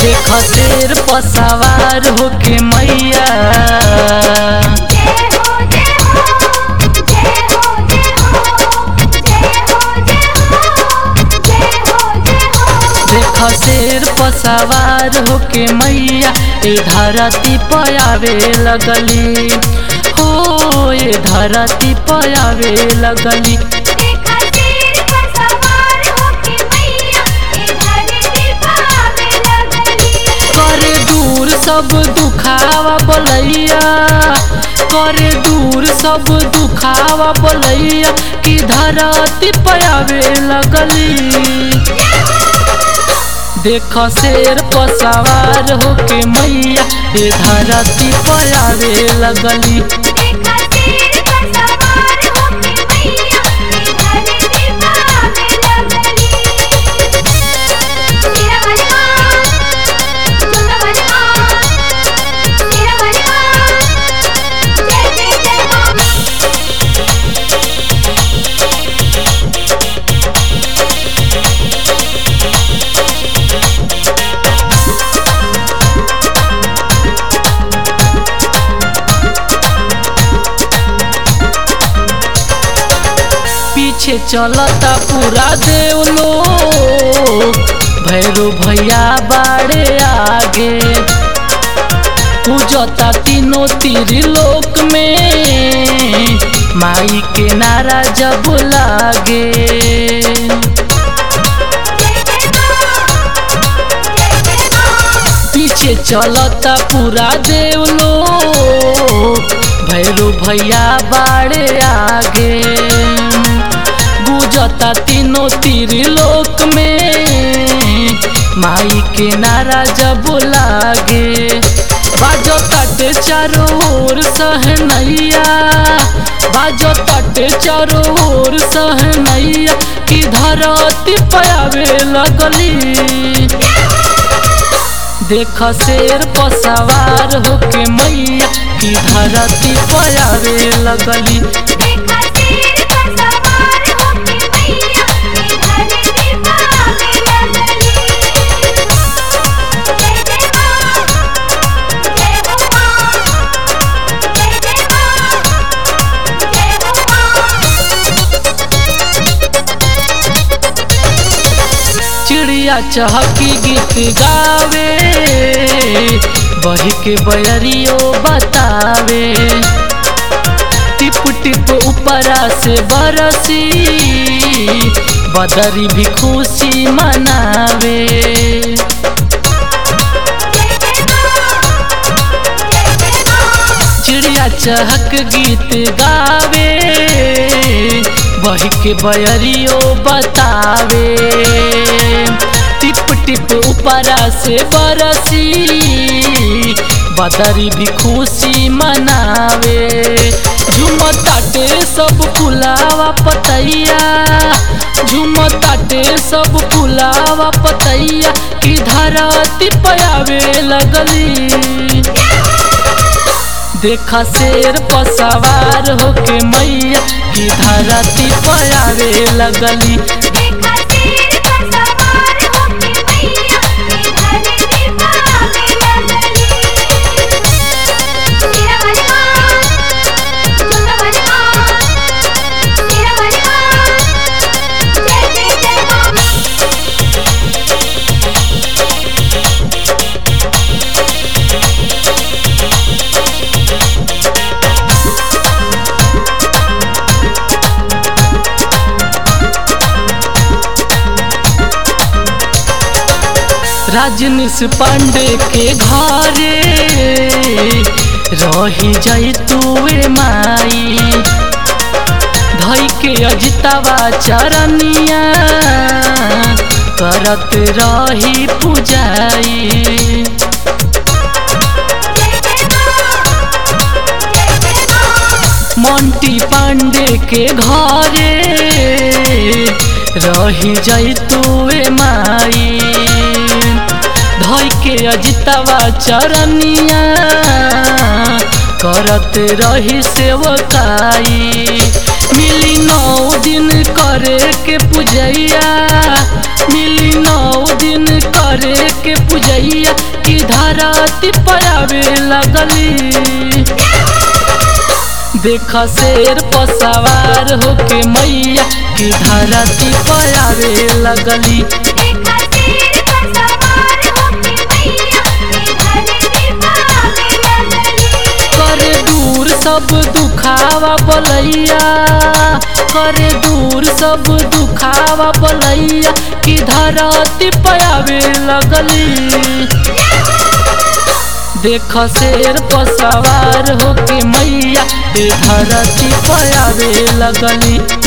देख शेर पर सवार होके मैया जय हो जय हो जय हो जय हो जय हो जय हो जय हो देख शेर पर सवार होके मैया ए धरती पर आवे लगली हो ए धरती पर आवे लगली देखा शेर पर सवार होके मैया ए धरती पर आवे लगली करे दूर सब दुखावा बोलैया करे दूर सब दुखावा बोलैया कि धरती पर आवे लगली देख शेर पर सवार होके मैया ए धरती पर आवे लगली देखा शेर पर सवार होके मैया ए धरती पर आवे लगली तेरा बलवा छोटा बलवा तेरा बलवा जय जय जय हो पीछे चलता पूरा देव लोग भैरू भैया बाड़े आगे पूजता तीनों तीर लोक में माई के नारा जब लागे पीछे चलता पूरा देव लोग भैरू भैया बाड़े आगे गुजता तीनों तीर लोक में माई के नारा जब लागे बाजो तट चारों ओर सहनैया बाजो तट चारों ओर सहनैया की धरती पयावे लगली देख शेर पर सवार होके मैया की धरती पयावे लगली देखा शेर पर सवार होके मैया ए धरती पर आवे लगली जय जय मां जय हो मां जय जय मां जय हो मां चिड़िया चहकी गीत गावे बही के बयरियो बतावे टिप टिप ऊपरा से बरसी बदरी भी खुशी मनावे चिड़िया चहक गीत गावे बही के बयरियो बतावे टिप टिप ऊपरा से बरसी बदरी भी खुशी मनावे झुमताटे सब फुलावा पतैया झुमताटे सब फुलावा पतैया की धरती पयावे लगली देखा शेर पर सवार होके मैया की धरती पयावे लगली देखा शेर पर सवार होके मैया ए धरती पर आवे लगली तेरा बलवा छोटा बलवा तेरा बलवा जय जय जय हो राजनीश पांडे के घरे रही जाई तुए माई धई के अजितावा चरनिया करत रही पूजाई मोंटी पांडे के घरे रही जाई तुए माई धई के अजितावा चरनिया करत रही सेवकाई मिली नौ दिन करे के पूजैया मिली नौ दिन करे के पूजैया की धरती पयावे लगली देख शेर पर सवार होके मैया की धरती पयावे लगली देखा शेर पर सवार होके मैया के धरती पावे लगली करे दूर सब दुखावा बलैया करे दूर सब दुखावा बलैया की धरती पयावे लगली देख शेर पर सवार होके मैया ए धरती पयावे लगली